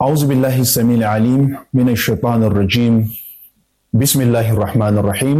أعوذ بالله السميع العليم من الشيطان الرجيم بسم الله الرحمن الرحيم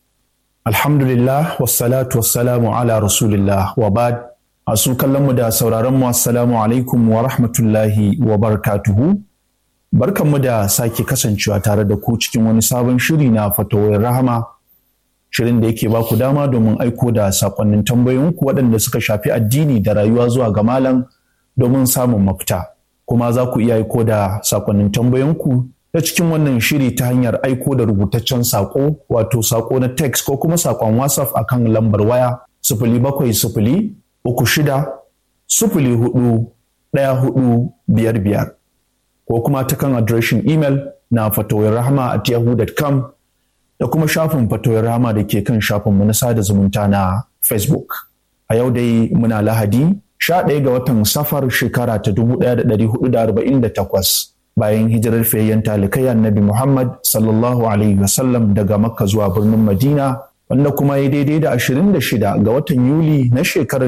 الحمد لله والصلاة والسلام على رسول الله وبعد Asu kallonmu da sauraronmu assalamu alaikum wa rahmatullahi wa barakatuhu. Barkanmu da sake kasancewa tare da ku cikin wani sabon shiri na fatawar rahama. Shirin da yake baku dama domin aiko da sakonnin tambayoyinku waɗanda suka shafi addini da rayuwa zuwa ga malam domin samun mafita. Kuma za ku iya aiko da sakonnin tambayoyinku ta cikin wannan shiri ta hanyar aiko da rubutaccen sako wato sako na text ko kuma sakon WhatsApp akan lambar waya sifili bakwai sifili uku shida sifili hudu ɗaya hudu biyar biyar ko kuma ta kan adireshin imel na fatawar rahama at yahoo.com da kuma shafin fatawar rahama da ke kan shafinmu na sada zumunta na facebook a yau dai muna lahadi sha ɗaya ga watan safar shekara ta dubu ɗaya da ɗari hudu da arba'in da takwas bayan hijirar fiyayyen talikai annabi muhammad sallallahu alaihi wasallam daga makka zuwa birnin madina wanda kuma ya daidai da 26 ga watan Yuli na shekarar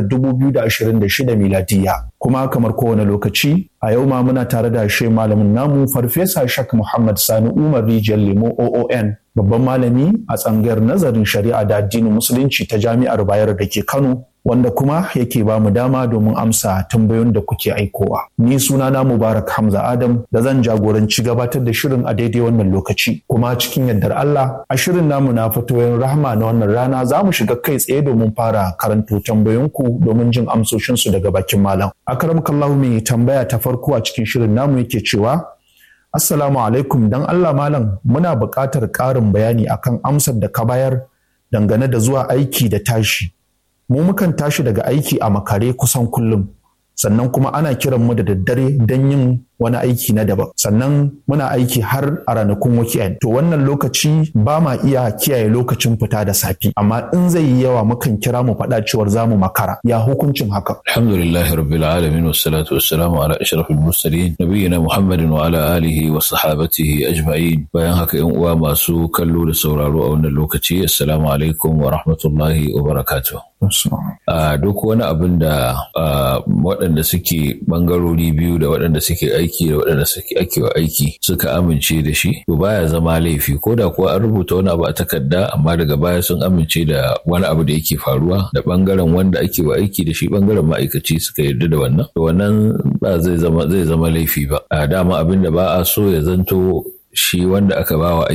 2026 miladiya. Kuma kamar kowane lokaci a yau ma muna tare da shi malamin namu Farfesa Shak Muhammad Sani Umar Rijiyar Lemo OON babban malami a tsangayar nazarin shari'a da addinin musulunci ta jami'ar Bayero da ke Kano wanda kuma yake ba mu dama domin amsa tambayoyin da kuke aikowa. Ni sunana Mubarak Hamza Adam da zan jagoranci gabatar da shirin a daidai wannan lokaci. Kuma cikin yardar Allah a shirin namu na fatoyin rahama na wannan rana za mu shiga kai tsaye domin fara karanto tambayoyinku domin jin amsoshinsu daga bakin malam. Akram kallahu mai tambaya ta farko a cikin shirin namu yake cewa Assalamu alaikum dan Allah malam muna buƙatar ƙarin bayani akan amsar da ka bayar dangane da zuwa aiki da tashi. mu mukan tashi daga aiki a makare kusan kullum sannan kuma ana kiran mu da daddare don yin wani aiki na daban sannan muna aiki har a ranakun weekend to wannan lokaci ba ma iya kiyaye lokacin fita da safi amma in zai yi yawa mukan kira mu faɗa cewar za mu makara ya hukuncin haka alhamdulillahi rabbil alamin wassalatu wassalamu ala ashrafil mursalin nabiyina muhammadin wa ala alihi wa sahabatihi ajma'in bayan haka yan uwa masu kallo da sauraro a wannan lokaci assalamu alaikum wa rahmatullahi wa barakatuh a duk wani abin da waɗanda suke bangarori biyu da waɗanda suke aiki da waɗanda suke ake wa aiki suka amince da shi to baya zama laifi ko da kuwa an rubuta wani abu a takarda amma daga baya sun amince da wani abu da yake faruwa da bangaren wanda ake wa aiki da shi bangaren ma'aikaci suka yarda da wannan to wannan ba zai zama zai zama laifi ba a dama abin da ba a so ya zanto shi wanda aka ba wa